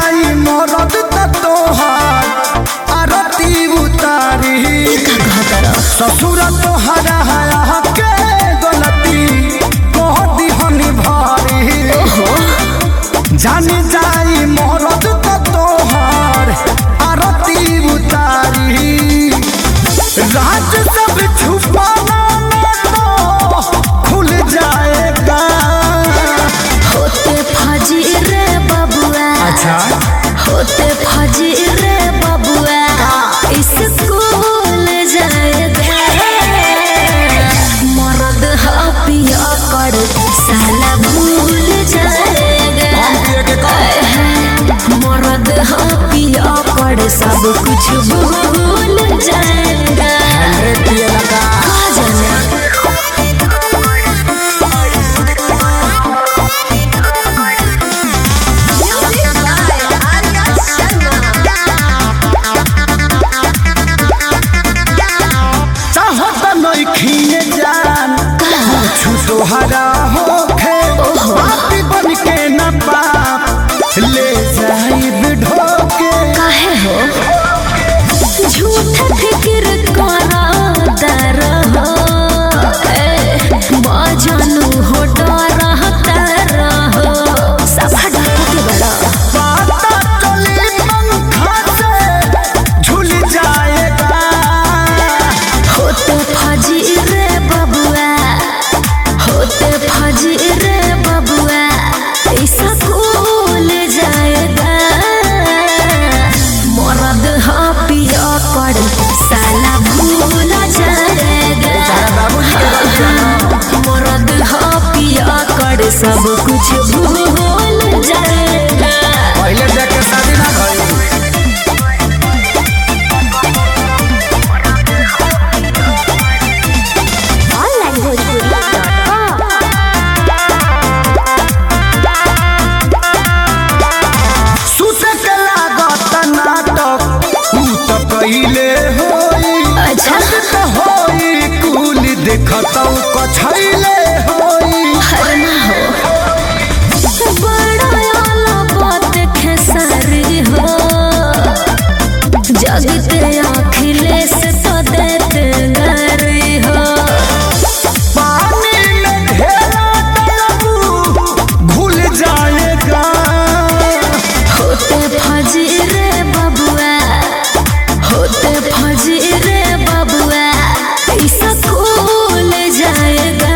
जाई मरद त तोहार आरती उतारी ससुर तोहरा हया के गलती कह दिहनी भारी जानी जाई मरद त तोहार आरती उतारी राज सब छुपाना तो खुल जाएगा होते फजी रे बबुआ अच्छा होते फजी रे बबुआ स्कूल जाएगा मरद ह पिया कर साला भूल जाएगा मरद ह पिया कर सब कुछ भूल जाएगा कहा जाना चाहत नइखिए जान कुछ तोहरा होखे पापी बन के न पाप ले जाई ढोके काहे हो झूठ फिक्र करा दर हो बाजानु हो डर तर हो सब डाकू के बड़ा पाता चली पंखा से झूल जाएगा होते फजी रे बबुआ होते फजी रे बबुआ ऐसा कूल जाएगा मरद हा पिया कर साला भूल जाएगा मरद हा पिया कर सब कुछ भूल जाएगा पहले जाके शादी ना भइल ऑनलाइन भोजपुरी सुत के लागत नाटक ऊ त कइले होई अच्छा। छत त होई कुल देखतौ कछैले होई हर ना हो बड़ा आला बात खेसारी हो जगते अखिलेश तो देते गरी हो पानी में ढेरा डलबू घुल जाएगा होते फजी रे बबुआ होते फजी रे बबुआ ऐसा कूल जाएगा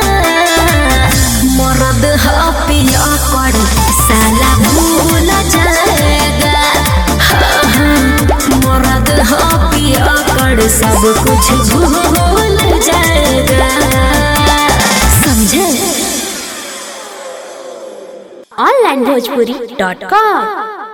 मरद ह पिया कर साला भूल जाएगा हाँ, हाँ, मरद ह पिया कर सब कुछ भूल जाएगा समझे ऑनलाइन भोजपुरी डॉट कॉम